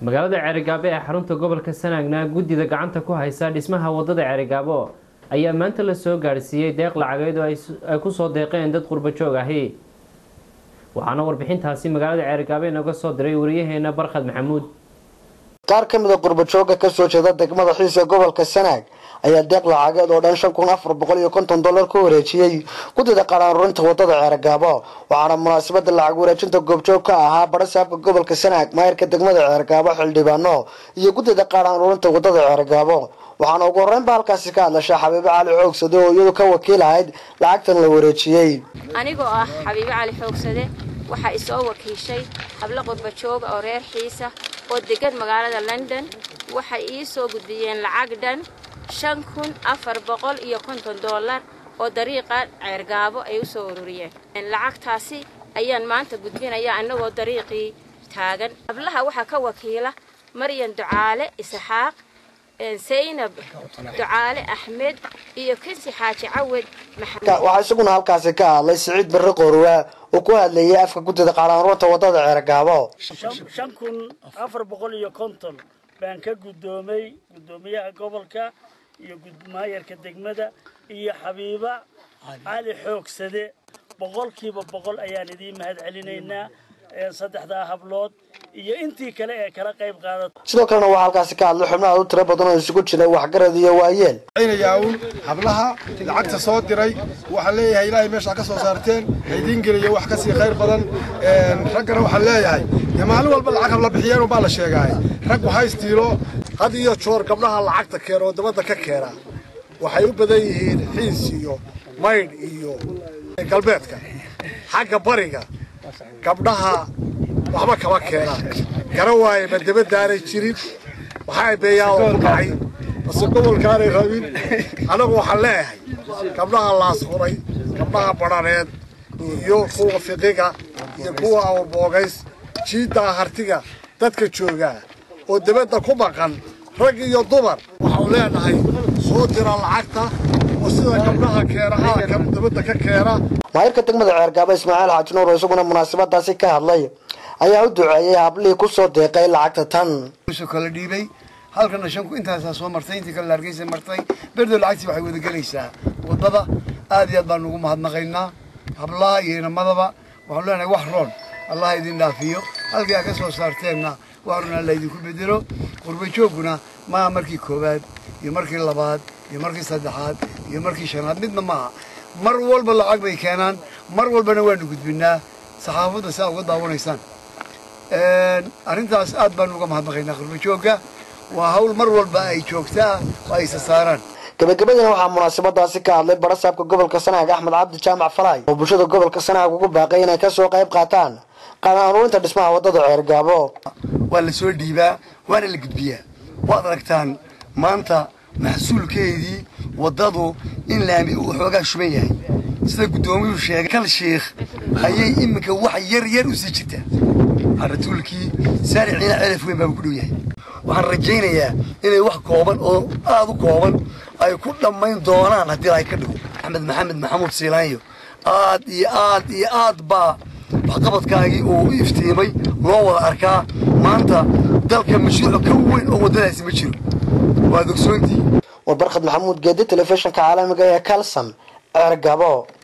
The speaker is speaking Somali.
magaalada ceerigaabo ee xarunta gobolka sanaagna guddida gacanta ku haysa dhismaha wadada ceerigaabo ayaa maanta la soo gaadhsiiyey deeq lacageed oo ay ku soo deeqeen dad qurbo joog ahi waxaana warbixintaasi magaalada ceerigaabo inaga soo diray wariyaheena barkhad maxamuud qaar ka mid a qurbajooga kasoo jeeda degmada xiisa gobolka sanaag ayaa deeq lacageed oo dhan shan kun afar boqol iyo konton dollar ku wareejiyey guddida qaraarurinta wadada ceergaabo waxaana munaasabada lacag wareejinta goobjoog ka ahaa barasaabka gobolka sanaag maayirka degmada ceergaabo xildhibaano iyo guddida qaraarurinta wadada ceergaabo waxaana ugu horreynba halkaasi ka hadlasha xabiibo cali xoogsade oo iyadu ka wakiil ahayd lacagtan la wareejiyey anigoo ah xabiibo cali xoogsade waxaa isoo wakiishay hablo qurbajooga oo reer xiisa oo degan magaalada london waxay ii soo gudbiyeen lacag dhan shan kun afar boqol iyo konton dollar oo dariiqa ceergaabo ay u soo ururiyeen lacagtaasi ayaan maanta gudbinaya annagoo dariiqii taagan hablaha waxaa ka wakiila maryan ducaale isxaaq saynab ducaale axmed iyo kinsi xaaji cawed waxaa isaguna halkaasi ka hadlay siciid barre qoorwaa oo ku hadlayay afka guddida qaraarurinta wadada ceergaabo shan kun afar boqol iyo konton baan ka guddoomay guddoomiyaha gobolka iyo maayarka degmada iyo xabiiba cali xoogsade boqolkiiba boqol ayaan idiin mahad celinaynaa saddexdaa hablood iyo intii kale ee kala qayb qaadata sidoo kalena waxaa halkaasi ka hadlay xubnaha u tiro badan oo isugu jira waxgarad iyo waayeel un hablaha lacagta soo diray waxaan leeyahay ilaahay meeshaa ka soo saarteen haydiin geliyo wax kasii khayr badan raggana waxaan leeyahay dee maalin walba lacag habla bixiyeen baa la sheegaay rag waxaa istiilo had iyo joor gabdhaha lacagta keena oo dabadda ka keena waxay u badan yihiin xiis iyo maydh iyo galbeedka xagga bariga gabdhaha waxba kama keenaan gara waaye ma dabadaanay jirin waxaa beeyaa oo ku dhacay base gobolkaanay rabin annagu waxaan leeyahay gabdhaha laasquray gabdhaha badhaneed iyo kuwa fiqiga iyo kuwa awrboogays jiiddaa hartiga dadka joogaa oo dabadda ku maqan rag iyo dumar waxau leenahay soo dira lacagta oo sida gabdhaha keena aalka dabadda ka keena maayirka degmada ceergaabo ismaaciil xaaji nuur oo isaguna munaasabadaasi ka hadlay ayaa u duceeyey hablihii kusoo deeqay lacagta tan kala dhiibay halkana shanku intaasaa soo martay intii kale hargeysa martay berdo lacagtii waxay wada gelaysaa wadada aad iyo aad baan ugu mahadnaqaynaa hablaha iyo inamadaba waxaan leenahay wax roon allah idin dhaafiyo halkii aa ka soo saarteenna wax roon alla idinku bedelo qurbajoogguna maaha markii koowaad iyo markii labaad iyo markii saddexaad iyo markii shanaad midna maaha mar walba lacag bay keenaan mar walbana waanu gudbinaa saxaafadda si aa uga daawanaysaan arrintaas aad baanu uga mahadnaqaynaa qurbajoogga waa hawl mar walba ay joogtaa oo ay sasaaraan gabagabadina waxaa munaasabadaasi ka hadlay barasaabka gobolka sanaag axmed cabdi jaamac falaay oo bulshada gobolka sanaag ugu baaqay inay kasoo qayb qaataan qaraarurinta dhismaha wadada ceergaabo waa la soo dhiibaa waana la gudbiyaa waad aragtaan maanta maxsuulkeedii waddadu in laami uu xoogaa shuban yahay sida guddoomiyuu sheegay kal shiikh ayay iminka wax yar yar u sii jirtaa haratuulkii saariciina celaf weyn baaba ku dhow yahay waxaan rajaynayaa inay wax kooban oo aad u kooban ay ku dhammayn doonaan haddii ay ka dhigo axmed maxamed maxamuud siilaanyo aad iyo aad iyo aad baa waxqabadkaagii uu iftiimay loo wada arkaa maanta dalka mashruuc ka weyn oo waddadaasi ma jiro waad ogsoontii war barkhad maxamuud geedi telefishinka caalamiga ee kalson ceergabo